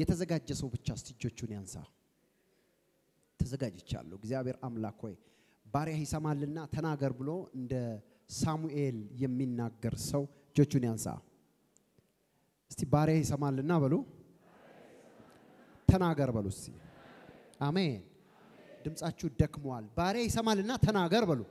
የተዘጋጀ ሰው ብቻ እስቲ እጆቹን ያንሳ። ተዘጋጅቻለሁ። እግዚአብሔር አምላክ ሆይ ባሪያህ ይሰማልና ተናገር ብሎ እንደ ሳሙኤል የሚናገር ሰው እጆቹን ያንሳ። እስቲ ባሪያህ ይሰማልና በሉ፣ ተናገር በሉ እስቲ። አሜን። ድምጻችሁ ደክሟል። ባሪያ ይሰማልና ተናገር በሉ።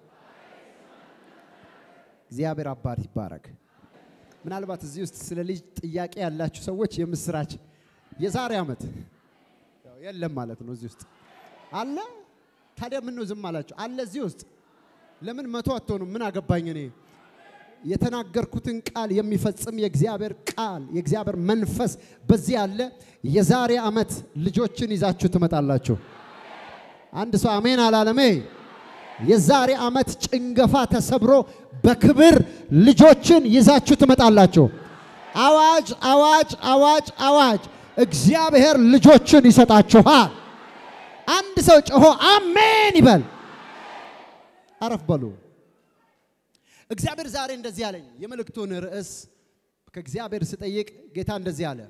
እግዚአብሔር አባት ይባረክ። ምናልባት እዚህ ውስጥ ስለ ልጅ ጥያቄ ያላችሁ ሰዎች የምስራች የዛሬ ዓመት ያው የለም ማለት ነው። እዚህ ውስጥ አለ። ታዲያ ምን ነው ዝም አላችሁ? አለ እዚህ ውስጥ ለምን መቶ አትሆኑም? ምን አገባኝ እኔ የተናገርኩትን ቃል የሚፈጽም የእግዚአብሔር ቃል የእግዚአብሔር መንፈስ በዚህ አለ። የዛሬ ዓመት ልጆችን ይዛችሁ ትመጣላችሁ። አንድ ሰው አሜን አላለሜ? የዛሬ ዓመት ጭንገፋ ተሰብሮ በክብር ልጆችን ይዛችሁ ትመጣላችሁ። አዋጅ አዋጅ አዋጅ አዋጅ! እግዚአብሔር ልጆችን ይሰጣችኋል። አንድ ሰው ጮሆ አሜን ይበል። አረፍ በሉ። እግዚአብሔር ዛሬ እንደዚህ አለኝ። የመልእክቱን ርዕስ ከእግዚአብሔር ስጠይቅ ጌታ እንደዚህ አለ።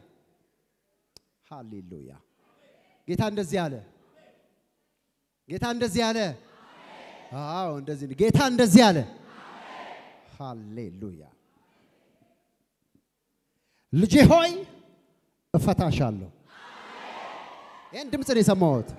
ሃሌሉያ! ጌታ እንደዚህ አለ። ጌታ እንደዚህ አለ። አዎ እንደዚህ ነው። ጌታ እንደዚህ አለ። ሃሌሉያ! ልጄ ሆይ እፈታሻለሁ። ይህን ድምፅ ነው የሰማሁት።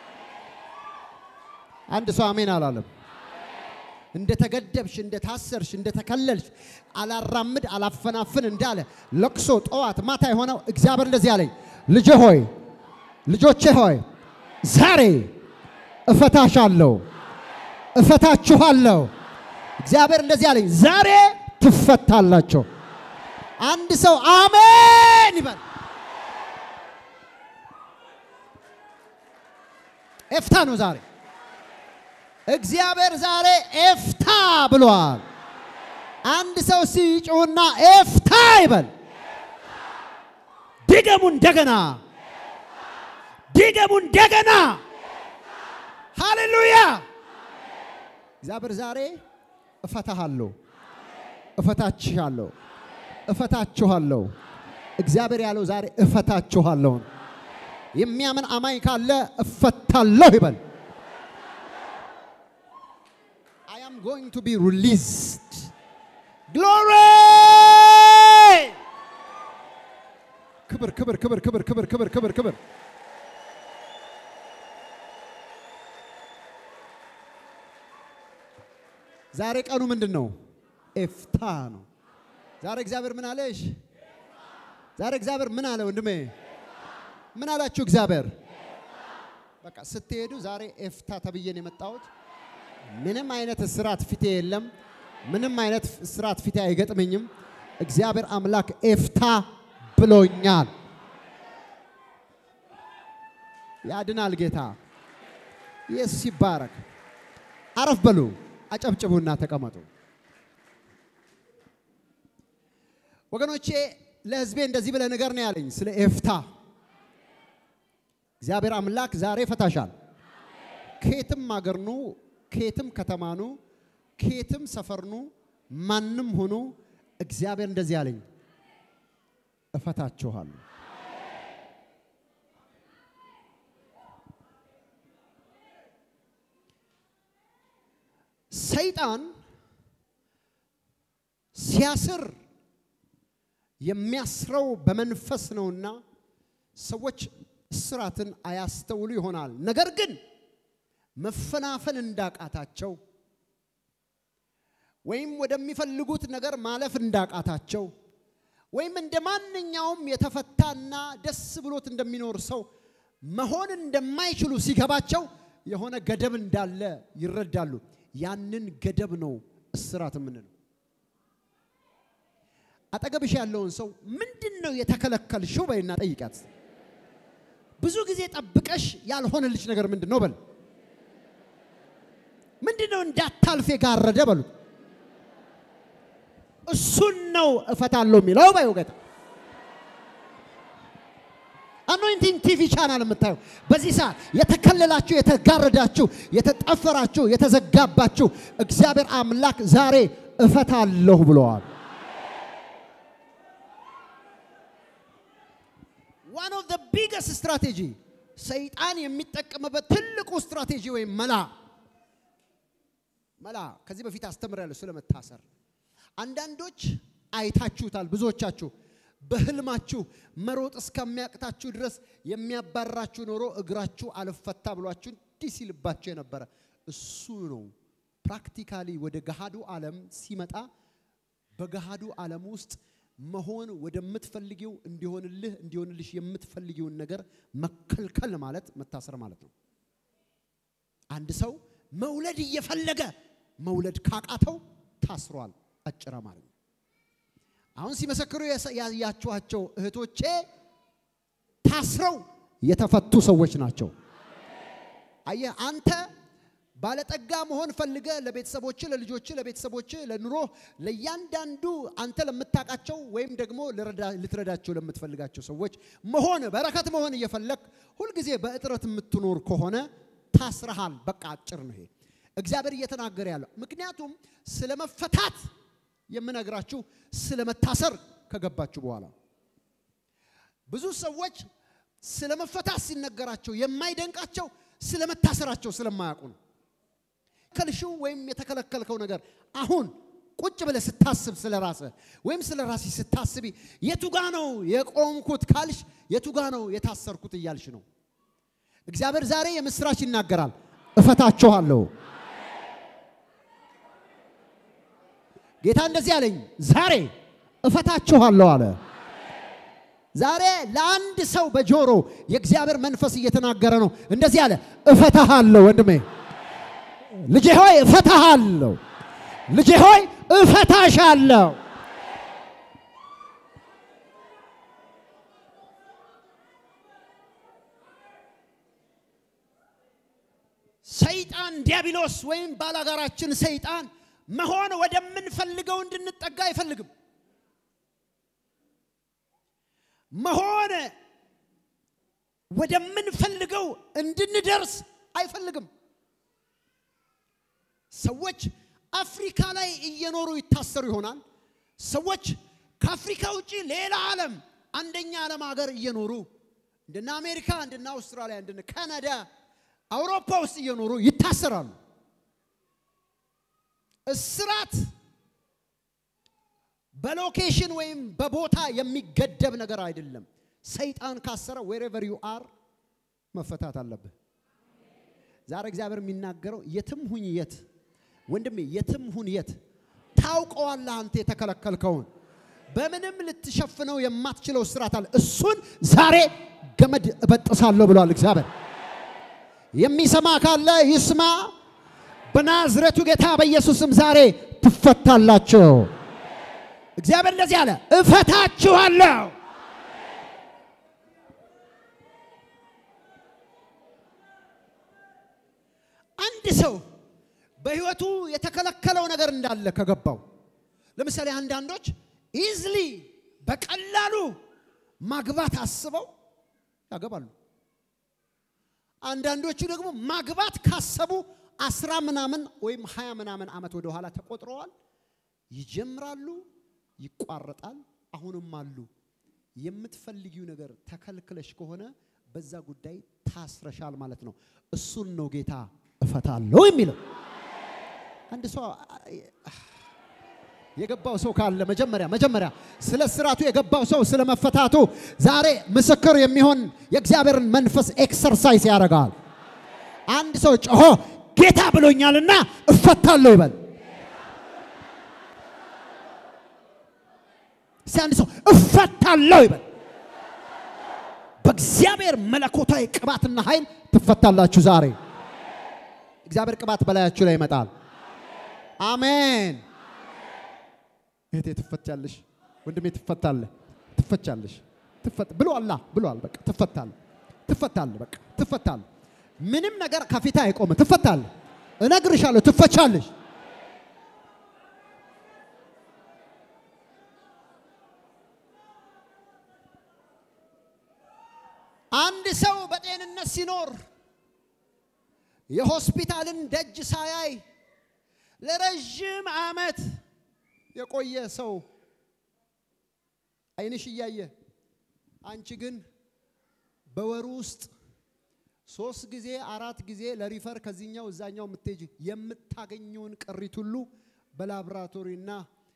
አንድ ሰው አሜን አላለም። እንደተገደብሽ፣ እንደታሰርሽ፣ እንደተከለልሽ አላራምድ አላፈናፍን እንዳለ ለቅሶ ጠዋት ማታ የሆነው እግዚአብሔር እንደዚህ አለኝ። ልጄ ሆይ ልጆቼ ሆይ ዛሬ እፈታሻለሁ፣ እፈታችኋለሁ። እግዚአብሔር እንደዚህ አለኝ። ዛሬ ትፈታላቸው። አንድ ሰው አሜን ይበል። ኤፍታ ነው ዛሬ። እግዚአብሔር ዛሬ ኤፍታ ብሏል። አንድ ሰው ሲጮህና ኤፍታ ይበል። ድገሙ እንደገና፣ ድገሙ እንደገና። ሃሌሉያ! እግዚአብሔር ዛሬ እፈታሃለሁ፣ እፈታችኋለሁ፣ እፈታችኋለሁ። እግዚአብሔር ያለው ዛሬ እፈታችኋለሁ። የሚያምን አማኝ ካለ እፈታለሁ ይበል። I am going to be released. Glory! ክብር ክብር ክብር ክብር ክብር ክብር ክብር ክብር ዛሬ ቀኑ ምንድን ነው? ኤፍታ ነው። ዛሬ እግዚአብሔር ምን አለሽ? ዛሬ እግዚአብሔር ምን አለ ወንድሜ? ምን አላችሁ እግዚአብሔር? በቃ ስትሄዱ ዛሬ ኤፍታ ተብዬን የመጣሁት ምንም አይነት እስራት ፊቴ የለም። ምንም አይነት እስራት ፊቴ አይገጥመኝም። እግዚአብሔር አምላክ ኤፍታ ብሎኛል። ያድናል ጌታ ኢየሱስ ይባረክ። አረፍ በሉ፣ አጨብጭቡና ተቀመጡ። ወገኖቼ ለሕዝቤ እንደዚህ ብለህ ነገር ነው ያለኝ ስለ ኤፍታ። እግዚአብሔር አምላክ ዛሬ ፈታሻል። ከየትም አገርኑ ከየትም ከተማኑ ከየትም ሰፈርኑ ማንም ሆኖ እግዚአብሔር እንደዚህ አለኝ እፈታችኋለሁ። ሰይጣን ሲያስር የሚያስረው በመንፈስ ነውና ሰዎች እስራትን አያስተውሉ ይሆናል። ነገር ግን መፈናፈል እንዳቃታቸው ወይም ወደሚፈልጉት ነገር ማለፍ እንዳቃታቸው ወይም እንደ ማንኛውም የተፈታና ደስ ብሎት እንደሚኖር ሰው መሆን እንደማይችሉ ሲገባቸው የሆነ ገደብ እንዳለ ይረዳሉ። ያንን ገደብ ነው እስራት የምንለው። አጠገብሽ ያለውን ሰው ምንድን ነው የተከለከልሽው በይና ጠይቃት። ብዙ ጊዜ ጠብቀሽ ያልሆነልሽ ነገር ምንድን ነው በል። ምንድን ነው እንዳታልፍ የጋረደ በሉት። እሱን ነው እፈታለሁ የሚለው በይው ጌታ። አኖይንቲንግ ቲቪ ቻናል የምታዩ በዚህ ሰዓት የተከለላችሁ፣ የተጋረዳችሁ፣ የተጠፈራችሁ፣ የተዘጋባችሁ እግዚአብሔር አምላክ ዛሬ እፈታለሁ ብለዋል። ዋን ኦፍ ዘ ቢገስት ስትራቴጂ ሰይጣን የሚጠቀምበት ትልቁ ስትራቴጂ ወይም መላ መላ ከዚህ በፊት አስተምሬያለሁ ስለመታሰር። አንዳንዶች አይታችሁታል፣ ብዙዎቻችሁ በህልማችሁ መሮጥ እስከሚያቅታችሁ ድረስ የሚያባራችሁ ኖሮ እግራችሁ አልፈታ ብሏችሁ እንዲህ ሲልባችሁ የነበረ እሱ ነው። ፕራክቲካሊ ወደ ገሃዱ ዓለም ሲመጣ በገሃዱ ዓለም ውስጥ መሆን ወደምትፈልጊው እንዲሆንልህ እንዲሆንልሽ የምትፈልጊውን ነገር መከልከል ማለት መታሰር ማለት ነው። አንድ ሰው መውለድ እየፈለገ መውለድ ካቃተው ታስሯል። አጭር አማርኛ። አሁን ሲመሰክሩ ያያችኋቸው እህቶቼ ታስረው የተፈቱ ሰዎች ናቸው። አየህ አንተ ባለጠጋ መሆን ፈልገ ለቤተሰቦች፣ ለልጆች፣ ለቤተሰቦች፣ ለኑሮ ለእያንዳንዱ አንተ ለምታውቃቸው ወይም ደግሞ ልትረዳቸው ለምትፈልጋቸው ሰዎች መሆን በረከት መሆን እየፈለግ ሁልጊዜ በእጥረት የምትኖር ከሆነ ታስረሃል። በቃ አጭር ነው ይሄ እግዚአብሔር እየተናገረ ያለው። ምክንያቱም ስለ መፈታት የምነግራችሁ ስለ መታሰር ከገባችሁ በኋላ ብዙ ሰዎች ስለ መፈታት ሲነገራቸው የማይደንቃቸው ስለ መታሰራቸው ስለማያውቁ ነው። ከልሽው ወይም የተከለከልከው ነገር አሁን ቁጭ ብለህ ስታስብ ስለ ራስህ ወይም ስለ ራስህ ስታስቢ የቱጋ ነው የቆምኩት ካልሽ የቱጋ ነው የታሰርኩት እያልሽ ነው። እግዚአብሔር ዛሬ የምስራች ይናገራል። እፈታችኋለሁ። ጌታ እንደዚህ አለኝ፣ ዛሬ እፈታችኋለሁ አለ። ዛሬ ለአንድ ሰው በጆሮ የእግዚአብሔር መንፈስ እየተናገረ ነው። እንደዚህ አለ፣ እፈታሃለሁ ወንድሜ ልጄ ሆይ እፈታሃለሁ። ልጄ ሆይ እፈታሻለሁ። ሰይጣን ዲያብሎስ ወይም ባላጋራችን ሰይጣን መሆን ወደምንፈልገው እንድንጠጋ አይፈልግም። መሆን ወደምንፈልገው እንድንደርስ አይፈልግም። ሰዎች አፍሪካ ላይ እየኖሩ ይታሰሩ ይሆናል። ሰዎች ከአፍሪካ ውጭ ሌላ ዓለም አንደኛ ዓለም ሀገር እየኖሩ እንደነ አሜሪካ፣ እንደነ አውስትራሊያ፣ እንደነ ካናዳ፣ አውሮፓ ውስጥ እየኖሩ ይታሰራሉ። እስራት በሎኬሽን ወይም በቦታ የሚገደብ ነገር አይደለም። ሰይጣን ካሰረ ዌሬቨር ዩ አር መፈታት አለብህ። ዛሬ እግዚአብሔር የሚናገረው የትም ሁኝ የት ወንድሜ የትም ሁን የት ታውቀዋለህ። አንተ የተከለከልከውን በምንም ልትሸፍነው የማትችለው እስራት አለ። እሱን ዛሬ ገመድ እበጥሳለሁ ብሏል እግዚአብሔር። የሚሰማ ካለ ይስማ። በናዝሬቱ ጌታ በኢየሱስም ዛሬ ትፈታላችሁ። እግዚአብሔር እንደዚህ አለ፣ እፈታችኋለሁ። አንድ ሰው በህይወቱ የተከለከለው ነገር እንዳለ ከገባው፣ ለምሳሌ አንዳንዶች ኢዝሊ በቀላሉ ማግባት አስበው ያገባሉ። አንዳንዶቹ ደግሞ ማግባት ካሰቡ አስራ ምናምን ወይም ሀያ ምናምን ዓመት ወደ ኋላ ተቆጥረዋል። ይጀምራሉ፣ ይቋረጣል። አሁንም አሉ። የምትፈልጊው ነገር ተከልክለሽ ከሆነ በዛ ጉዳይ ታስረሻል ማለት ነው። እሱን ነው ጌታ እፈታለሁ የሚለው። አንድ ሰው የገባው ሰው ካለ መጀመሪያ መጀመሪያ ስለ ስራቱ የገባው ሰው ስለ መፈታቱ ዛሬ ምስክር የሚሆን የእግዚአብሔርን መንፈስ ኤክሰርሳይዝ ያደርጋል። አንድ ሰው ጮሆ ጌታ ብሎኛልና እፈታለሁ ይበል። እስቲ አንድ ሰው እፈታለሁ ይበል። በእግዚአብሔር መለኮታዊ ቅባትና ኃይል ትፈታላችሁ ዛሬ። እግዚአብሔር ቅባት በላያችሁ ላይ ይመጣል። አሜን። እህቴ ትፈቻለሽ፣ ወንድሜ ትፈታለህ፣ ትፈቻለሽ። ትፈት ብሎ አላ ብሏል። በቃ ትፈታለህ፣ ትፈታለህ፣ በቃ ትፈታለህ። ምንም ነገር ከፊት አይቆም። ትፈታለህ፣ እነግርሻለሁ፣ ትፈቻለሽ። አንድ ሰው በጤንነት ሲኖር የሆስፒታልን ደጅ ሳያይ ለረዥም ዓመት የቆየ ሰው አይንሽ እያየ አንቺ ግን በወሩ ውስጥ ሶስት ጊዜ አራት ጊዜ ለሪፈር ከዚህኛው እዛኛው የምትሄጂ የምታገኘውን ቅሪት ሁሉ በላቦራቶሪና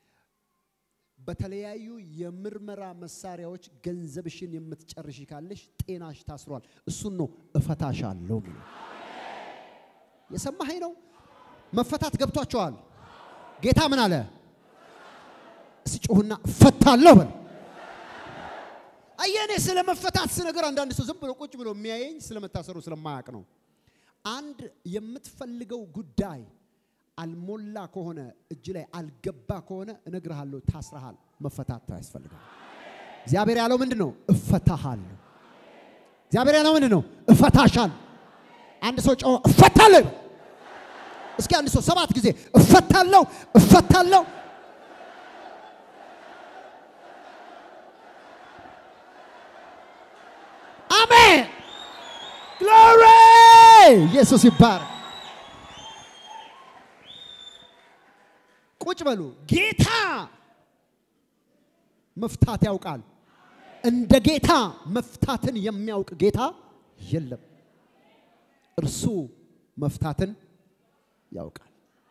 በተለያዩ የምርመራ መሳሪያዎች ገንዘብሽን የምትጨርሽ ካለሽ ጤናሽ ታስሯል። እሱን ነው እፈታሻለሁ የሚለው። የሰማኸኝ ነው። መፈታት ገብቷቸዋል። ጌታ ምን አለ? እስቲ ጮሁና እፈታለሁ በል። አየኔ ስለ መፈታት ስነገር አንዳንድ ሰው ዝም ብሎ ቁጭ ብሎ የሚያየኝ ስለመታሰሩ ስለማያውቅ ነው። አንድ የምትፈልገው ጉዳይ አልሞላ ከሆነ እጅ ላይ አልገባ ከሆነ እነግርሃለሁ፣ ታስረሃል። መፈታት ያስፈልጋል። እግዚአብሔር ያለው ምንድን ነው? እፈታሃለሁ። እግዚአብሔር ያለው ምንድን ነው? እፈታሻለሁ። አንድ ሰው ጮኸ እፈታለሁ። እስኪ አንድ ሰው ሰባት ጊዜ እፈታለሁ፣ እፈታለሁ አሜን ግሎሪ ኢየሱስ ይባረክ። ቁጭ በሉ። ጌታ መፍታት ያውቃል። እንደ ጌታ መፍታትን የሚያውቅ ጌታ የለም። እርሱ መፍታትን ያውቃል።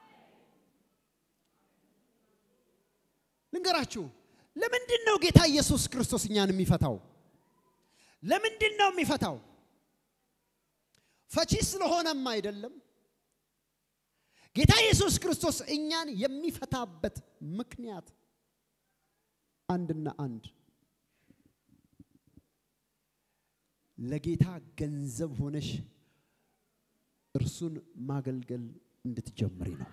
ልንገራችሁ፣ ለምንድን ነው ጌታ ኢየሱስ ክርስቶስ እኛን የሚፈታው? ለምንድን ነው የሚፈታው? ፈቺ ስለሆነም አይደለም። ጌታ ኢየሱስ ክርስቶስ እኛን የሚፈታበት ምክንያት አንድና አንድ ለጌታ ገንዘብ ሆነሽ እርሱን ማገልገል እንድትጀምሪ ነው።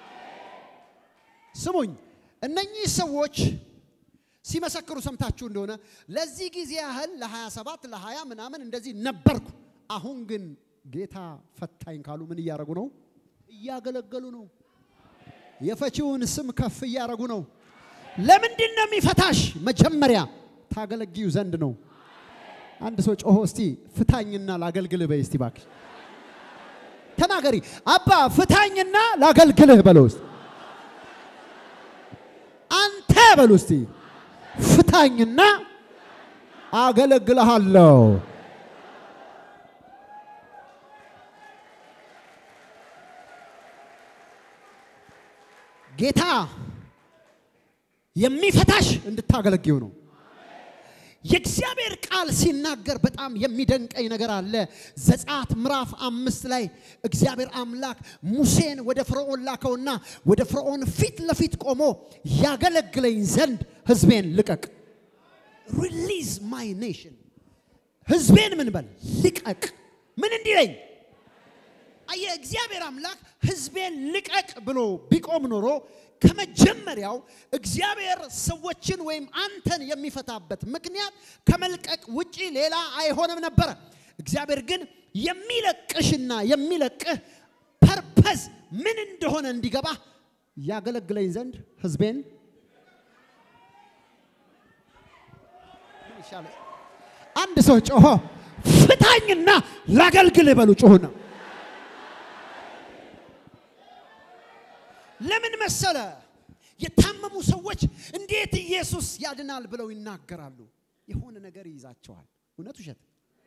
ስሙኝ፣ እነኚህ ሰዎች ሲመሰክሩ ሰምታችሁ እንደሆነ ለዚህ ጊዜ ያህል ለ27 ለ20 ምናምን እንደዚህ ነበርኩ፣ አሁን ግን ጌታ ፈታኝ ካሉ ምን እያደረጉ ነው? እያገለገሉ ነው። የፈቺውን ስም ከፍ እያደረጉ ነው። ለምንድን ነው የሚፈታሽ? መጀመሪያ ታገለግዩ ዘንድ ነው። አንድ ሰው ጮሆ እስቲ ፍታኝና ላገልግልህ በይ እስቲ እባክሽ ተናገሪ። አባ ፍታኝና ላገልግልህ በለው እስቲ አንተ በሉ እስቲ ፍታኝና አገለግልሃለሁ። ጌታ የሚፈታሽ እንድታገለግዩ ነው። የእግዚአብሔር ቃል ሲናገር በጣም የሚደንቀኝ ነገር አለ። ዘጸአት ምዕራፍ አምስት ላይ እግዚአብሔር አምላክ ሙሴን ወደ ፈርዖን ላከውና ወደ ፈርዖን ፊት ለፊት ቆሞ ያገለግለኝ ዘንድ ሕዝቤን ልቀቅ፣ ሪሊዝ ማይ ኔሽን፣ ሕዝቤን ምን በል ልቀቅ። ምን እንዲለኝ አየህ፣ እግዚአብሔር አምላክ ሕዝቤን ልቀቅ ብሎ ቢቆም ኖሮ ከመጀመሪያው እግዚአብሔር ሰዎችን ወይም አንተን የሚፈታበት ምክንያት ከመልቀቅ ውጪ ሌላ አይሆንም ነበረ። እግዚአብሔር ግን የሚለቅሽና የሚለቅህ ፐርፐዝ ምን እንደሆነ እንዲገባ ያገለግለኝ ዘንድ ሕዝቤን አንድ ሰው ጮሆ ፍታኝና ላገልግልህ በሉ ጮሁና ለምን መሰለ? የታመሙ ሰዎች እንዴት ኢየሱስ ያድናል ብለው ይናገራሉ። የሆነ ነገር ይይዛቸዋል። እውነት ውሸት?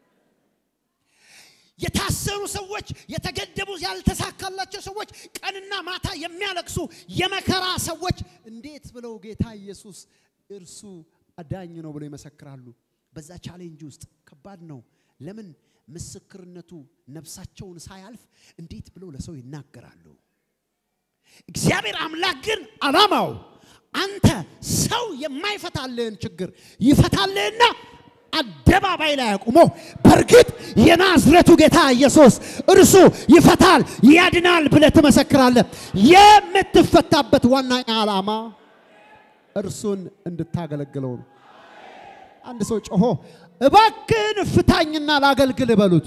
የታሰሩ ሰዎች፣ የተገደቡ ያልተሳካላቸው ሰዎች፣ ቀንና ማታ የሚያለቅሱ የመከራ ሰዎች እንዴት ብለው ጌታ ኢየሱስ እርሱ አዳኝ ነው ብለው ይመሰክራሉ። በዛ ቻሌንጅ ውስጥ ከባድ ነው። ለምን ምስክርነቱ ነፍሳቸውን ሳያልፍ እንዴት ብለው ለሰው ይናገራሉ? እግዚአብሔር አምላክ ግን ዓላማው አንተ ሰው የማይፈታልህን ችግር ይፈታልህና አደባባይ ላይ አቁሞ በእርግጥ የናዝሬቱ ጌታ ኢየሱስ እርሱ ይፈታል ያድናል ብለህ ትመሰክራለህ። የምትፈታበት ዋና ዓላማ እርሱን እንድታገለግለው ነው። አንድ ሰው ጮሆ እባክን ፍታኝና ላገልግል በሉት።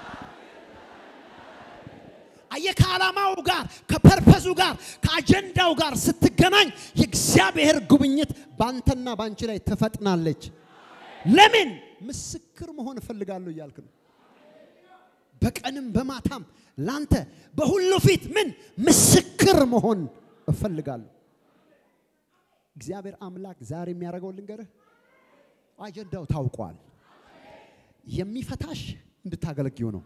አየህ ከዓላማው ጋር ከፐርፐዙ ጋር ከአጀንዳው ጋር ስትገናኝ የእግዚአብሔር ጉብኝት ባንተና ባንቺ ላይ ትፈጥናለች። ለምን ምስክር መሆን እፈልጋለሁ እያልክ ነው። በቀንም በማታም ላንተ በሁሉ ፊት ምን ምስክር መሆን እፈልጋለሁ። እግዚአብሔር አምላክ ዛሬ የሚያደርገው ልንገርህ፣ አጀንዳው ታውቋል። የሚፈታሽ እንድታገለግዩ ነው።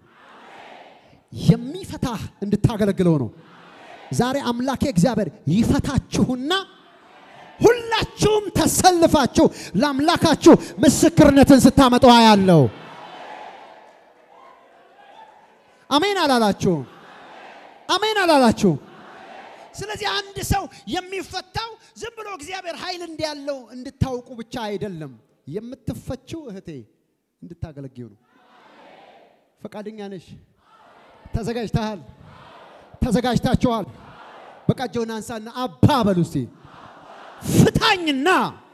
የሚፈታህ እንድታገለግለው ነው። ዛሬ አምላኬ እግዚአብሔር ይፈታችሁና ሁላችሁም ተሰልፋችሁ ለአምላካችሁ ምስክርነትን ስታመጡ ያለው አሜን አላላችሁ? አሜን አላላችሁ? ስለዚህ አንድ ሰው የሚፈታው ዝም ብሎ እግዚአብሔር ኃይል እንዲያለው እንድታውቁ ብቻ አይደለም። የምትፈችው እህቴ እንድታገለግዩ ነው። ፈቃደኛ ነሽ? ተዘጋጅተሃል? ተዘጋጅታችኋል? በቃ እጅህን አንሳና አባ በሉ እስቲ ፍታኝና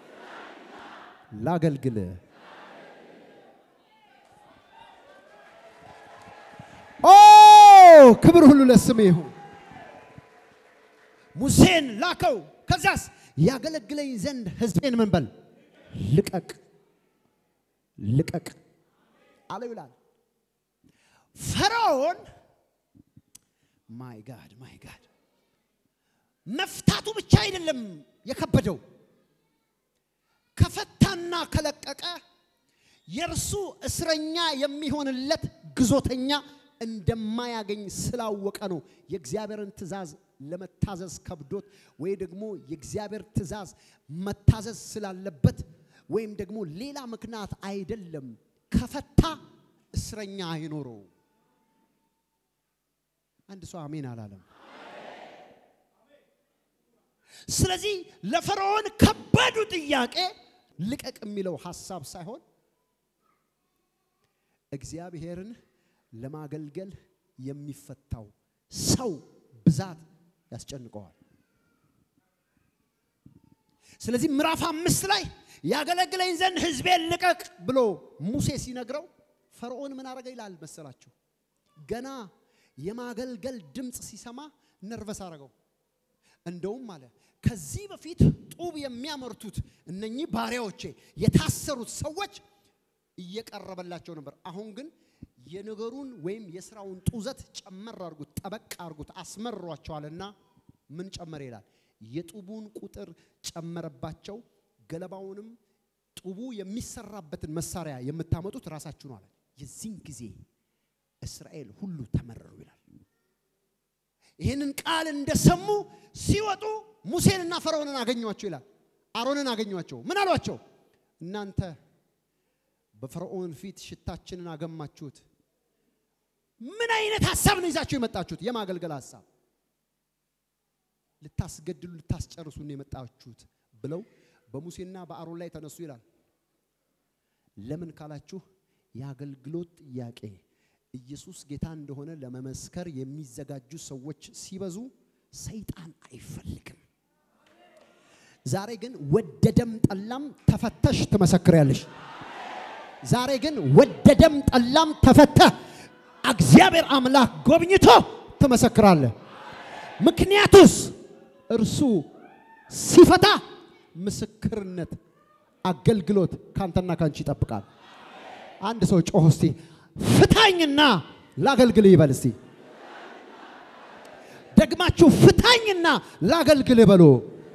ላገልግል። ኦ ክብር ሁሉ ለስም ይሁን። ሙሴን ላከው። ከዛስ ያገለግለኝ ዘንድ ሕዝቤን ምን በል ልቀቅ ልቀቅ አለው ይላል። ፈርዖን ማይ ጋድ ማይ ጋድ መፍታቱ ብቻ አይደለም የከበደው ከፈታና ከለቀቀ የእርሱ እስረኛ የሚሆንለት ግዞተኛ እንደማያገኝ ስላወቀ ነው የእግዚአብሔርን ትእዛዝ ለመታዘዝ ከብዶት ወይ ደግሞ የእግዚአብሔር ትእዛዝ መታዘዝ ስላለበት ወይም ደግሞ ሌላ ምክንያት አይደለም። ከፈታ እስረኛ አይኖረው። አንድ ሰው አሜን አላለም። ስለዚህ ለፈርዖን ከባዱ ጥያቄ ልቀቅ የሚለው ሐሳብ ሳይሆን እግዚአብሔርን ለማገልገል የሚፈታው ሰው ብዛት ያስጨንቀዋል። ስለዚህ ምዕራፍ አምስት ላይ ያገለግለኝ ዘንድ ሕዝቤን ልቀቅ ብሎ ሙሴ ሲነግረው ፈርዖን ምን አረገ ይላል መሰላችሁ? ገና የማገልገል ድምፅ ሲሰማ ነርቨስ አረገው። እንደውም አለ ከዚህ በፊት ጡብ የሚያመርቱት እነኚህ ባሪያዎቼ የታሰሩት ሰዎች እየቀረበላቸው ነበር። አሁን ግን የነገሩን ወይም የስራውን ጡዘት ጨመር አርጉት፣ ጠበቅ አርጉት፣ አስመሯቸዋልና ምን ጨመረ ይላል? የጡቡን ቁጥር ጨመረባቸው። ገለባውንም ጡቡ የሚሰራበትን መሳሪያ የምታመጡት ራሳችሁ ነው አለ። የዚህን ጊዜ እስራኤል ሁሉ ተመረሩ ይላል። ይህንን ቃል እንደሰሙ ሲወጡ ሙሴንና ፈርዖንን አገኟቸው ይላል። አሮንን አገኟቸው። ምን አሏቸው? እናንተ በፈርዖን ፊት ሽታችንን አገማችሁት። ምን አይነት ሀሳብ ነው ይዛችሁ የመጣችሁት? የማገልገል ሀሳብ ልታስገድሉ ልታስጨርሱ ነው የመጣችሁት ብለው በሙሴና በአሮን ላይ ተነሱ ይላል። ለምን ካላችሁ የአገልግሎት ጥያቄ ኢየሱስ ጌታ እንደሆነ ለመመስከር የሚዘጋጁ ሰዎች ሲበዙ ሰይጣን አይፈልግም። ዛሬ ግን ወደደም ጠላም ተፈተሽ ትመሰክሪያለሽ። ዛሬ ግን ወደደም ጠላም ተፈተህ እግዚአብሔር አምላክ ጎብኝቶ ትመሰክራለህ። ምክንያቱስ እርሱ ሲፈታ ምስክርነት፣ አገልግሎት ካንተና ካንቺ ይጠብቃል። አንድ ሰው ጮህ እስቲ ፍታኝና ላገልግል ይበል እስቲ። ደግማችሁ ፍታኝና ላገልግል በሉ።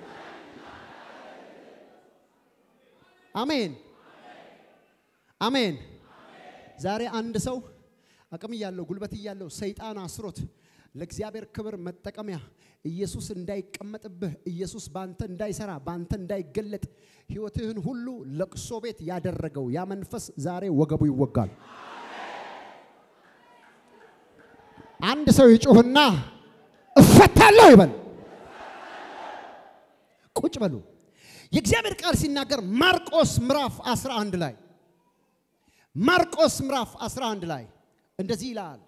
አሜን አሜን። ዛሬ አንድ ሰው አቅም እያለው ጉልበት እያለው ሰይጣን አስሮት ለእግዚአብሔር ክብር መጠቀሚያ ኢየሱስ እንዳይቀመጥብህ ኢየሱስ ባንተ እንዳይሰራ ባንተ እንዳይገለጥ ሕይወትህን ሁሉ ለቅሶ ቤት ያደረገው ያ መንፈስ ዛሬ ወገቡ ይወጋል። አንድ ሰው ይጩህና እፈታለሁ ይበል። ቁጭ በሉ። የእግዚአብሔር ቃል ሲናገር ማርቆስ ምዕራፍ 11 ላይ ማርቆስ ምዕራፍ 11 ላይ እንደዚህ ይላል።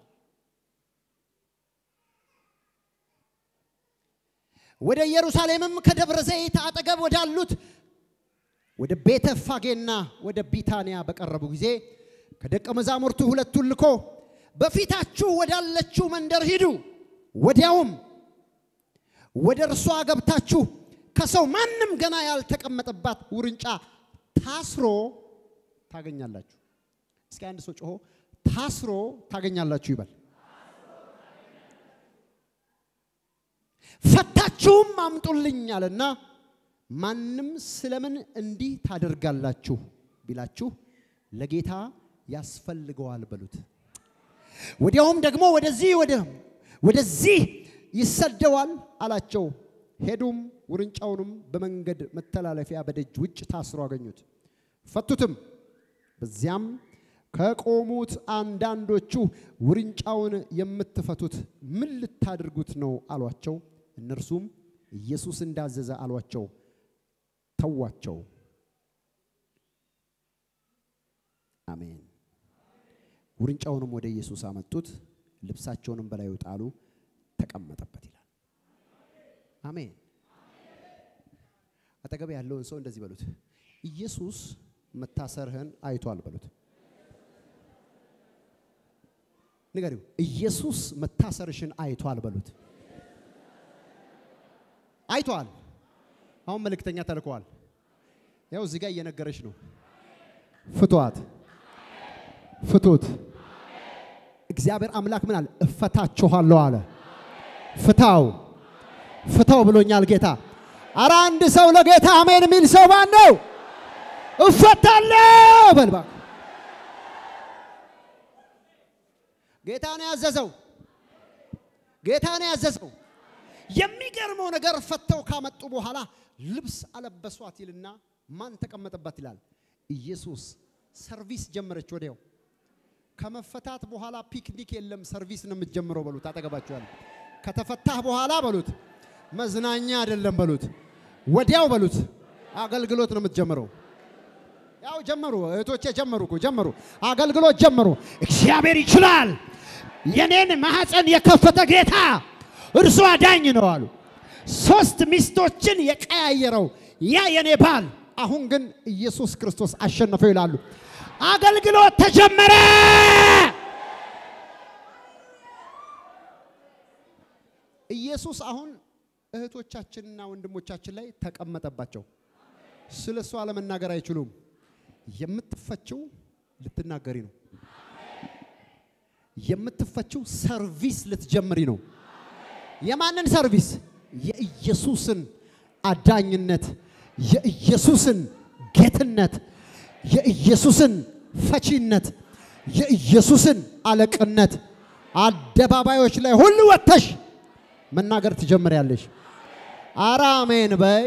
ወደ ኢየሩሳሌምም ከደብረ ዘይት አጠገብ ወዳሉት ወደ ቤተ ፋጌና ወደ ቢታንያ በቀረቡ ጊዜ ከደቀ መዛሙርቱ ሁለቱን ልኮ በፊታችሁ ወዳለችው መንደር ሂዱ፣ ወዲያውም ወደ እርሷ ገብታችሁ ከሰው ማንም ገና ያልተቀመጠባት ውርንጫ ታስሮ ታገኛላችሁ። እስኪ አንድ ሰው ጮሆ ታስሮ ታገኛላችሁ ይበል። ፈታችሁም አምጡልኝ አለና ማንም ስለምን እንዲህ ታደርጋላችሁ ቢላችሁ ለጌታ ያስፈልገዋል በሉት። ወዲያውም ደግሞ ወደዚህ ወደ ወደዚህ ይሰደዋል አላቸው። ሄዱም ውርንጫውንም በመንገድ መተላለፊያ በደጅ ውጭ ታስሮ አገኙት። ፈቱትም። በዚያም ከቆሙት አንዳንዶቹ ውርንጫውን የምትፈቱት ምን ልታደርጉት ነው አሏቸው። እነርሱም ኢየሱስ እንዳዘዘ አሏቸው። ተዋቸው። አሜን። ውርንጫውንም ወደ ኢየሱስ አመጡት፣ ልብሳቸውንም በላዩ ጣሉ፣ ተቀመጠበት ይላል። አሜን። አጠገብ ያለውን ሰው እንደዚህ በሉት፣ ኢየሱስ መታሰርህን አይቷል በሉት። ንገሪው፣ ኢየሱስ መታሰርሽን አይቷል በሉት። አይቷል። አሁን መልእክተኛ ተልከዋል። ያው እዚህ ጋር እየነገረች ነው። ፍቷት፣ ፍቱት። እግዚአብሔር አምላክ ምን አለ? እፈታችኋለሁ አለ። ፍታው፣ ፍታው ብሎኛል ጌታ። አረ አንድ ሰው ለጌታ አሜን የሚል ሰው ማን ነው? እፈታለሁ በልባ ጌታ ነው ያዘዘው። ጌታ ነው ያዘዘው። የሚገርመው ነገር ፈተው ካመጡ በኋላ ልብስ አለበሷት ይልና ማን ተቀመጠባት ይላል? ኢየሱስ። ሰርቪስ ጀመረች ወዲያው። ከመፈታት በኋላ ፒክኒክ የለም፣ ሰርቪስ ነው የምትጀምረው በሉት። አጠገባችኋል። ከተፈታህ በኋላ በሉት፣ መዝናኛ አይደለም በሉት፣ ወዲያው በሉት፣ አገልግሎት ነው የምትጀምረው። ያው ጀመሩ፣ እህቶቼ ጀመሩ እኮ ጀመሩ፣ አገልግሎት ጀመሩ። እግዚአብሔር ይችላል። የኔን ማህፀን የከፈተ ጌታ እርሱ አዳኝ ነው አሉ። ሶስት ሚስቶችን የቀያየረው ያ የኔ ባል አሁን ግን ኢየሱስ ክርስቶስ አሸነፈው ይላሉ። አገልግሎት ተጀመረ። ኢየሱስ አሁን እህቶቻችንና ወንድሞቻችን ላይ ተቀመጠባቸው። ስለ እሷ ለመናገር አይችሉም። የምትፈችው ልትናገሪ ነው። የምትፈችው ሰርቪስ ልትጀምሪ ነው። የማንን ሰርቪስ? የኢየሱስን አዳኝነት፣ የኢየሱስን ጌትነት፣ የኢየሱስን ፈቺነት፣ የኢየሱስን አለቅነት አደባባዮች ላይ ሁሉ ወጥተሽ መናገር ትጀምሪያለሽ። አረ አሜን በይ።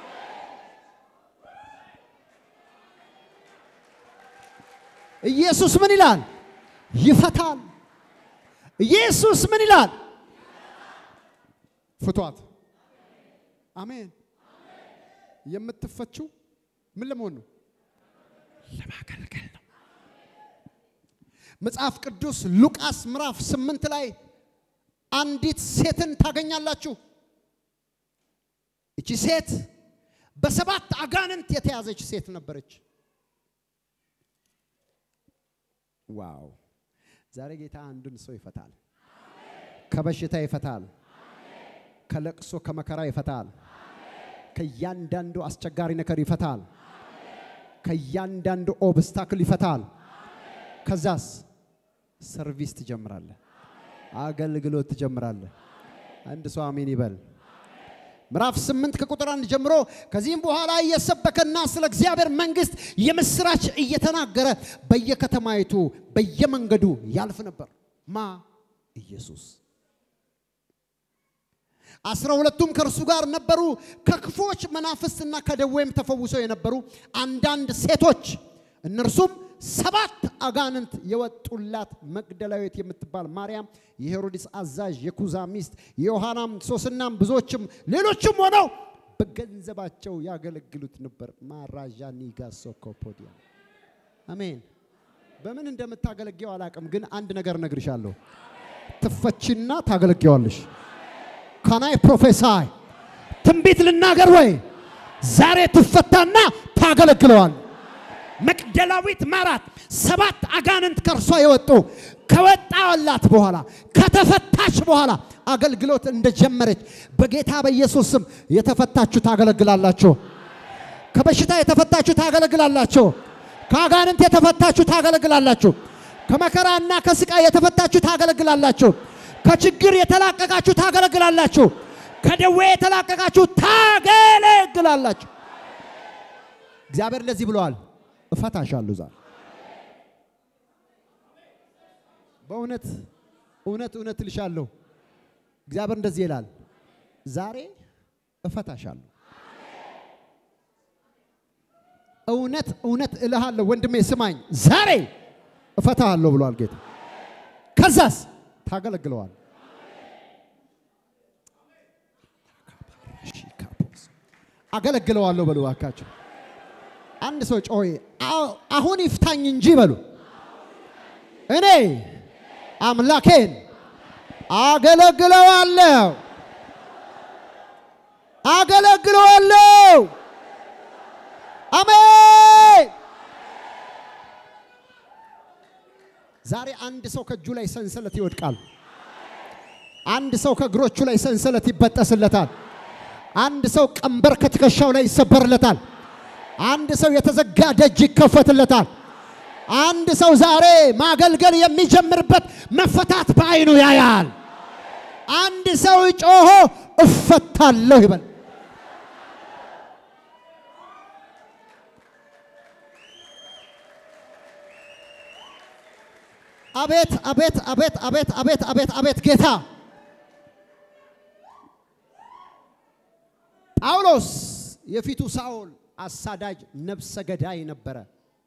ኢየሱስ ምን ይላል? ይፈታል። ኢየሱስ ምን ይላል? ፍቷት። አሜን። የምትፈችው ምን ለመሆን ነው? ለማገልገል ነው። መጽሐፍ ቅዱስ ሉቃስ ምዕራፍ ስምንት ላይ አንዲት ሴትን ታገኛላችሁ። እቺ ሴት በሰባት አጋንንት የተያዘች ሴት ነበረች። ዋው! ዛሬ ጌታ አንድን ሰው ይፈታል። ከበሽታ ይፈታል። ከለቅሶ ከመከራ ይፈታል። ከእያንዳንዱ አስቸጋሪ ነገር ይፈታል። ከእያንዳንዱ ኦብስታክል ይፈታል። ከዛስ ሰርቪስ ትጀምራለህ። አገልግሎት ትጀምራለህ። አንድ ሰው አሜን ይበል። ምዕራፍ ስምንት ከቁጥር አንድ ጀምሮ ከዚህም በኋላ እየሰበከና ስለ እግዚአብሔር መንግሥት የምስራች እየተናገረ በየከተማይቱ በየመንገዱ ያልፍ ነበር። ማ ኢየሱስ። አስራ ሁለቱም ከእርሱ ጋር ነበሩ። ከክፎች መናፍስትና ከደዌም ተፈውሰው የነበሩ አንዳንድ ሴቶች እነርሱም ሰባት አጋንንት የወጡላት መግደላዊት የምትባል ማርያም፣ የሄሮድስ አዛዥ የኩዛ ሚስት፣ የዮሐናም ሶስናም ብዙዎችም ሌሎችም ሆነው በገንዘባቸው ያገለግሉት ነበር። ማራዣ ኒጋ ሶኮፖዲያ አሜን። በምን እንደምታገለግየው አላቅም፣ ግን አንድ ነገር እነግርሻለሁ። ትፈቺና ታገለግዋለሽ። ካናይ ፕሮፌሳይ ትንቢት ልናገር ወይ? ዛሬ ትፈታና ታገለግለዋል። መቅደላዊት ማራት ሰባት አጋንንት ከእርሷ የወጡ ከወጣላት በኋላ ከተፈታች በኋላ አገልግሎት እንደጀመረች በጌታ በኢየሱስ ስም የተፈታችሁ ታገለግላላችሁ። ከበሽታ የተፈታችሁ ታገለግላላችሁ። ከአጋንንት የተፈታችሁ ታገለግላላችሁ። ከመከራና ከስቃይ የተፈታችሁ ታገለግላላችሁ። ከችግር የተላቀቃችሁ ታገለግላላችሁ። ከደዌ የተላቀቃችሁ ታገለግላላችሁ። እግዚአብሔር ለዚህ ብለዋል፣ እፈታሻለሁ ዛሬ በእውነት እውነት እውነት እልሻለሁ እግዚአብሔር እንደዚህ ይላል፣ ዛሬ እፈታሻለሁ። እውነት እውነት እልሃለሁ ወንድሜ ስማኝ፣ ዛሬ እፈታሃለሁ ብሏል ጌታ። ከዛስ ታገለግለዋል። አገለግለዋለሁ በሉ እባካችሁ። አንድ ሰው ጮይ አሁን ይፍታኝ እንጂ በሉ እኔ አምላኬን አገለግለዋለሁ አገለግለዋለሁ። አሜን። ዛሬ አንድ ሰው ከእጁ ላይ ሰንሰለት ይወድቃል። አንድ ሰው ከእግሮቹ ላይ ሰንሰለት ይበጠስለታል። አንድ ሰው ቀንበር ከትከሻው ላይ ይሰበርለታል። አንድ ሰው የተዘጋ ደጅ ይከፈትለታል። አንድ ሰው ዛሬ ማገልገል የሚጀምርበት መፈታት በዓይኑ ያያል። አንድ ሰው ጮሆ እፈታለሁ ይበል። አቤት አቤት አቤት አቤት አቤት አቤት አቤት ጌታ ጳውሎስ የፊቱ ሳኦል አሳዳጅ ነፍሰ ገዳይ ነበረ።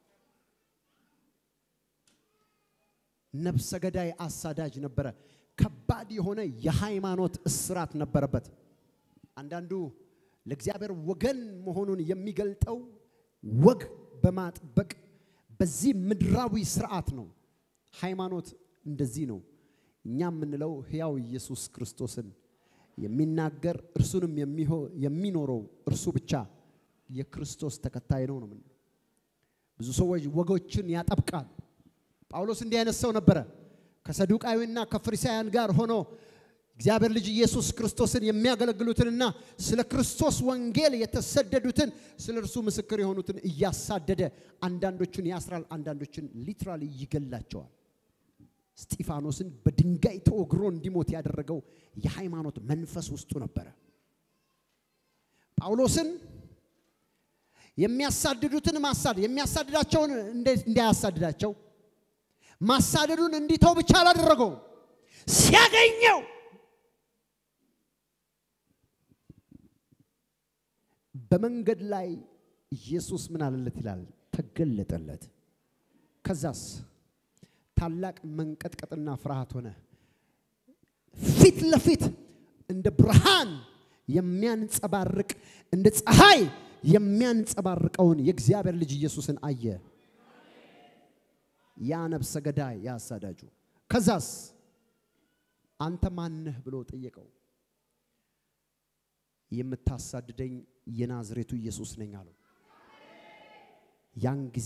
ነፍሰ ገዳይ አሳዳጅ ነበረ። ከባድ የሆነ የሃይማኖት እስራት ነበረበት። አንዳንዱ ለእግዚአብሔር ወገን መሆኑን የሚገልጠው ወግ በማጥበቅ በዚህ ምድራዊ ስርዓት ነው። ሃይማኖት እንደዚህ ነው። እኛ የምንለው ሕያው ኢየሱስ ክርስቶስን የሚናገር እርሱንም የሚኖረው እርሱ ብቻ የክርስቶስ ተከታይ ነው ነው። ብዙ ሰዎች ወጎችን ያጠብቃል። ጳውሎስ እንዲህ አይነት ሰው ነበረ። ከሰዱቃዊና ከፈሪሳውያን ጋር ሆኖ እግዚአብሔር ልጅ ኢየሱስ ክርስቶስን የሚያገለግሉትንና ስለ ክርስቶስ ወንጌል የተሰደዱትን ስለ እርሱ ምስክር የሆኑትን እያሳደደ አንዳንዶቹን ያስራል፣ አንዳንዶችን ሊትራሊ ይገላቸዋል። እስጢፋኖስን በድንጋይ ተወግሮ እንዲሞት ያደረገው የሃይማኖት መንፈስ ውስጡ ነበረ። ጳውሎስን የሚያሳድዱትን ማሳደድ የሚያሳድዳቸውን እንዳያሳድዳቸው ማሳደዱን እንዲተው ብቻ አላደረገውም። ሲያገኘው በመንገድ ላይ ኢየሱስ ምን አለለት ይላል? ተገለጠለት። ከዛስ ታላቅ መንቀጥቀጥና ፍርሃት ሆነ። ፊት ለፊት እንደ ብርሃን የሚያንጸባርቅ እንደ ፀሐይ የሚያንጸባርቀውን የእግዚአብሔር ልጅ ኢየሱስን አየ። ያ ነፍሰ ገዳይ ያ አሳዳጁ። ከዛስ አንተ ማነህ ብሎ ጠየቀው። የምታሳድደኝ የናዝሬቱ ኢየሱስ ነኝ አለው። ያን ጊዜ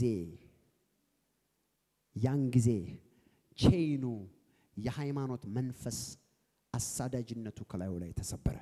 ያን ጊዜ ቼይኑ የሃይማኖት መንፈስ አሳዳጅነቱ ከላዩ ላይ ተሰበረ።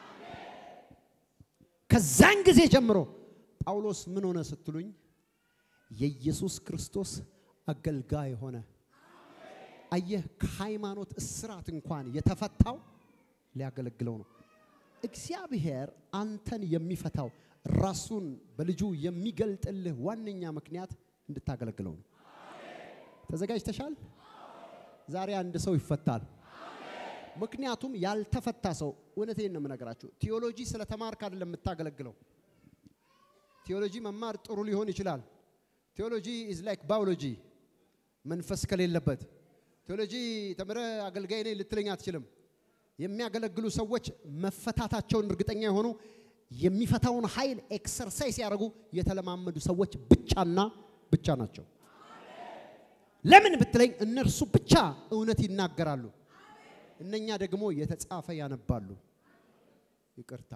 ከዛን ጊዜ ጀምሮ ጳውሎስ ምን ሆነ ስትሉኝ የኢየሱስ ክርስቶስ አገልጋይ ሆነ። አየህ፣ ከሃይማኖት እስራት እንኳን የተፈታው ሊያገለግለው ነው። እግዚአብሔር አንተን የሚፈታው ራሱን በልጁ የሚገልጥልህ ዋነኛ ምክንያት እንድታገለግለው ነው። ተዘጋጅተሻል? ዛሬ አንድ ሰው ይፈታል። ምክንያቱም ያልተፈታ ሰው እውነቴን ነው የምነግራችሁ። ቴዎሎጂ ስለተማርክ አይደለም የምታገለግለው። ቴዎሎጂ መማር ጥሩ ሊሆን ይችላል። ቴዎሎጂ ኢዝ ላይክ ባዮሎጂ መንፈስ ከሌለበት ቴዎሎጂ ተምረ አገልጋይ ነኝ ልትለኝ አትችልም። የሚያገለግሉ ሰዎች መፈታታቸውን እርግጠኛ የሆኑ የሚፈታውን ኃይል ኤክሰርሳይዝ ያደርጉ የተለማመዱ ሰዎች ብቻና ብቻ ናቸው። ለምን ብትለኝ እነርሱ ብቻ እውነት ይናገራሉ፣ እነኛ ደግሞ የተጻፈ ያነባሉ። ይቅርታ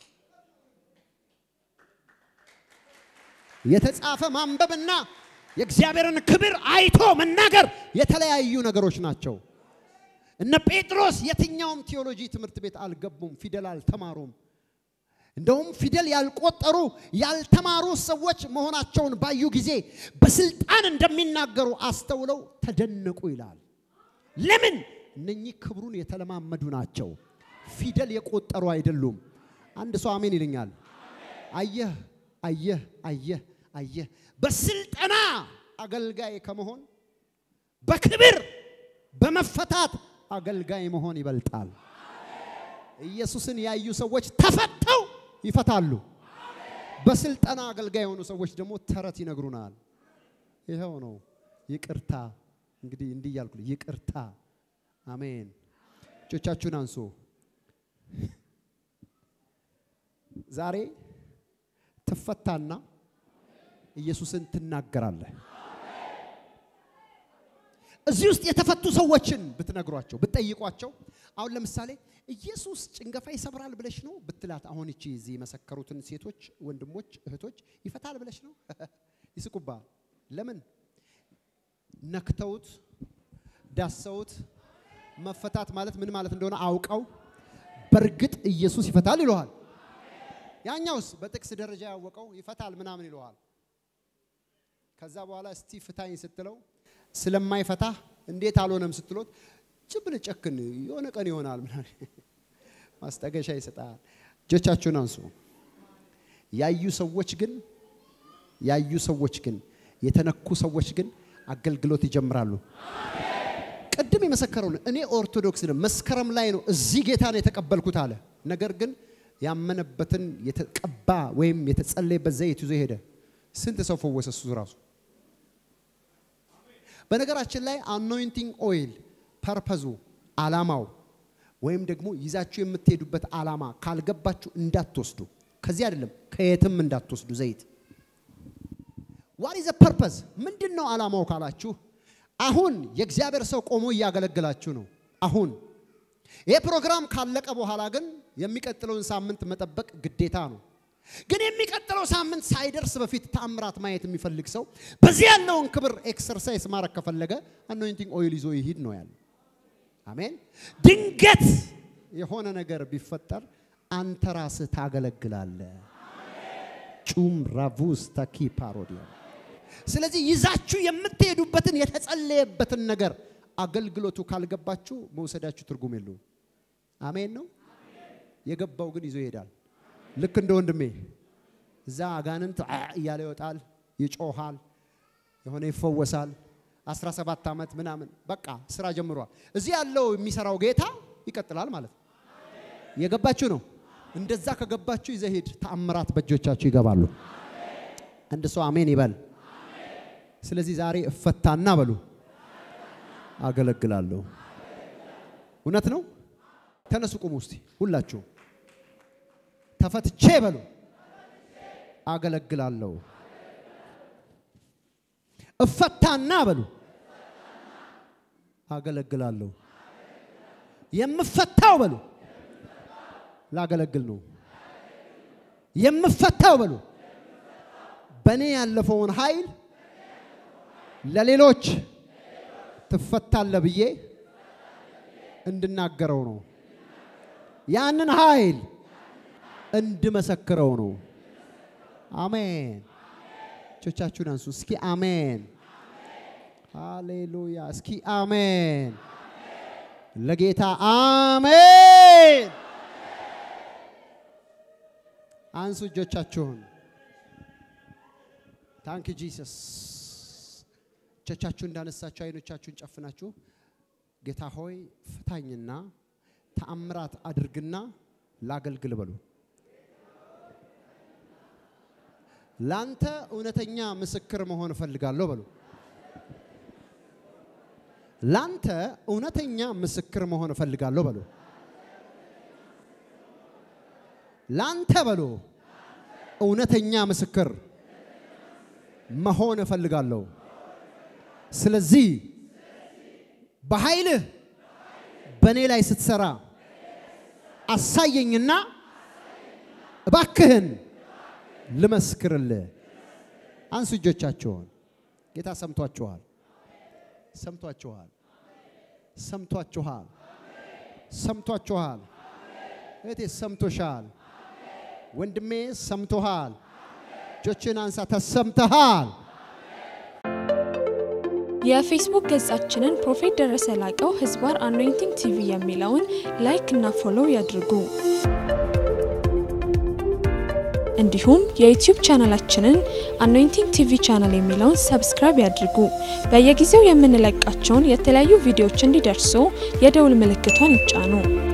የተጻፈ ማንበብና የእግዚአብሔርን ክብር አይቶ መናገር የተለያዩ ነገሮች ናቸው። እነ ጴጥሮስ የትኛውም ቴዎሎጂ ትምህርት ቤት አልገቡም፣ ፊደል አልተማሩም። እንደውም ፊደል ያልቆጠሩ ያልተማሩ ሰዎች መሆናቸውን ባዩ ጊዜ በስልጣን እንደሚናገሩ አስተውለው ተደነቁ ይላል። ለምን? እነኚህ ክብሩን የተለማመዱ ናቸው። ፊደል የቆጠሩ አይደሉም። አንድ ሰው አሜን ይለኛል። አየህ አየህ አየህ አየህ በስልጠና አገልጋይ ከመሆን በክብር በመፈታት አገልጋይ መሆን ይበልጣል። ኢየሱስን ያዩ ሰዎች ተፈተው ይፈታሉ። በስልጠና አገልጋይ የሆኑ ሰዎች ደግሞ ተረት ይነግሩናል። ይኸው ነው ይቅርታ። እንግዲህ እንዲህ እያልኩ ይቅርታ። አሜን። እጆቻችሁን አንሱ። ዛሬ ትፈታና ኢየሱስን ትናገራለህ። እዚህ ውስጥ የተፈቱ ሰዎችን ብትነግሯቸው ብትጠይቋቸው፣ አሁን ለምሳሌ ኢየሱስ ጭንገፋ ይሰብራል ብለሽ ነው ብትላት፣ አሁን እቺ እዚህ የመሰከሩትን ሴቶች፣ ወንድሞች፣ እህቶች ይፈታል ብለሽ ነው ይስቁባል። ለምን ነክተውት ዳሰውት መፈታት ማለት ምን ማለት እንደሆነ አውቀው በእርግጥ ኢየሱስ ይፈታል ይለዋል። ያኛውስ በጥቅስ ደረጃ ያወቀው ይፈታል ምናምን ይለዋል። ከዛ በኋላ እስቲ ፍታኝ ስትለው ስለማይፈታ እንዴት አልሆነም ስትሎት ጭብል ጨክን የሆነ ቀን ይሆናል ምናምን ማስጠገሻ ይሰጣል። እጆቻችሁን አንሱ። ያዩ ሰዎች ግን ያዩ ሰዎች ግን የተነኩ ሰዎች ግን አገልግሎት ይጀምራሉ። ቅድም የመሰከረው እኔ ኦርቶዶክስ ነው፣ መስከረም ላይ ነው እዚህ ጌታን የተቀበልኩት አለ። ነገር ግን ያመነበትን የተቀባ ወይም የተጸለየበት ዘይት ይዞ ሄደ። ስንት ሰው ፈወሰ እሱ ራሱ። በነገራችን ላይ አኖይንቲንግ ኦይል ፐርፐዙ አላማው ወይም ደግሞ ይዛችሁ የምትሄዱበት አላማ ካልገባችሁ እንዳትወስዱ። ከዚህ አይደለም ከየትም እንዳትወስዱ ዘይት ዋት ኢዝ ፐርፐዝ ምንድን ነው አላማው ካላችሁ፣ አሁን የእግዚአብሔር ሰው ቆሞ እያገለገላችሁ ነው። አሁን ይህ ፕሮግራም ካለቀ በኋላ ግን የሚቀጥለውን ሳምንት መጠበቅ ግዴታ ነው። ግን የሚቀጥለው ሳምንት ሳይደርስ በፊት ተአምራት ማየት የሚፈልግ ሰው በዚህ ያለውን ክብር ኤክሰርሳይዝ ማድረግ ከፈለገ አኖይንቲንግ ኦይል ይዞ ይሂድ ነው ያለው። አሜን። ድንገት የሆነ ነገር ቢፈጠር አንተ ራስህ ታገለግላለህ። ጩም ራቡስ ታኪ ፓሮዲያ ስለዚህ ይዛችሁ የምትሄዱበትን የተጸለየበትን ነገር አገልግሎቱ ካልገባችሁ መውሰዳችሁ ትርጉም የለውም። አሜን ነው። የገባው ግን ይዞ ይሄዳል። ልክ እንደ ወንድሜ እዛ አጋንንት እያለ ይወጣል፣ ይጮሃል፣ የሆነ ይፈወሳል። 17 ዓመት ምናምን በቃ ስራ ጀምሯል። እዚህ ያለው የሚሰራው ጌታ ይቀጥላል ማለት ነው። የገባችሁ ነው። እንደዛ ከገባችሁ ይዘህ ሂድ። ተአምራት በእጆቻችሁ ይገባሉ። አንድ ሰው አሜን ይበል። ስለዚህ ዛሬ እፈታና በሉ አገለግላለሁ። እውነት ነው። ተነሱ፣ ቁሙ እስቲ ሁላችሁ ተፈትቼ በሉ አገለግላለሁ። እፈታና በሉ አገለግላለሁ። የምፈታው በሉ ላገለግል ነው። የምፈታው በሉ በእኔ ያለፈውን ኃይል ለሌሎች ትፈታለ ብዬ እንድናገረው ነው። ያንን ኃይል እንድመሰክረው ነው። አሜን። እጆቻችሁን አንሱ እስኪ አሜን። ሃሌሉያ። እስኪ አሜን። ለጌታ አሜን። አንሱ እጆቻችሁን። ታንክ ጂሰስ። እጆቻችሁን እንዳነሳችሁ አይኖቻችሁን ጨፍናችሁ ጌታ ሆይ ፍታኝና ተአምራት አድርግና ላገልግል በሉ። ላንተ እውነተኛ ምስክር መሆን እፈልጋለሁ በሉ። ላንተ እውነተኛ ምስክር መሆን እፈልጋለሁ በሉ። ላንተ በሉ እውነተኛ ምስክር መሆን እፈልጋለሁ። ስለዚህ በኃይልህ በእኔ ላይ ስትሰራ አሳየኝና እባክህን ልመስክርልህ። አንሱ እጆቻችሁን። ጌታ ሰምቷችኋል፣ ሰምቷችኋል፣ ሰምቷችኋል፣ ሰምቷችኋል። እህቴ ሰምቶሻል፣ ወንድሜ ሰምቶሃል። እጆችን አንሳ፣ ተሰምተሃል። የፌስቡክ ገጻችንን ፕሮፌት ደረሰ ላቀው ህዝባር አኖይንቲንግ ቲቪ የሚለውን ላይክ እና ፎሎው ያድርጉ። እንዲሁም የዩቲዩብ ቻናላችንን አኖይንቲንግ ቲቪ ቻናል የሚለውን ሰብስክራይብ ያድርጉ። በየጊዜው የምንለቃቸውን የተለያዩ ቪዲዮዎች እንዲደርሱ የደውል ምልክቷን ይጫኑ።